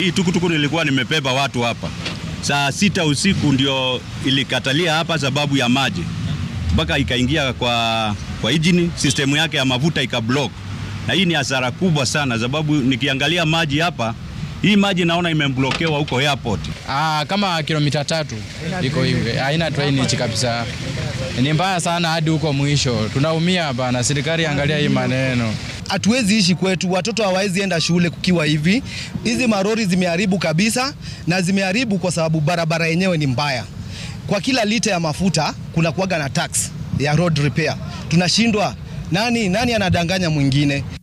Hii tukutuku nilikuwa nimebeba watu hapa saa sita usiku ndio ilikatalia hapa sababu ya maji, mpaka ikaingia kwa, kwa injini sistemu yake ya mafuta ikablock, na hii ni hasara kubwa sana, sababu nikiangalia maji hapa, hii maji naona imeblokewa huko airport. Ah, kama kilomita tatu iko hivi, haina drainage kabisa. Ni mbaya sana hadi huko mwisho, tunaumia bana. Serikali angalia hii maneno. Hatuwezi ishi kwetu, watoto hawawezi enda shule kukiwa hivi. Hizi marori zimeharibu kabisa, na zimeharibu kwa sababu barabara yenyewe ni mbaya. Kwa kila lita ya mafuta kuna kuwaga na tax ya road repair. Tunashindwa, nani nani anadanganya mwingine?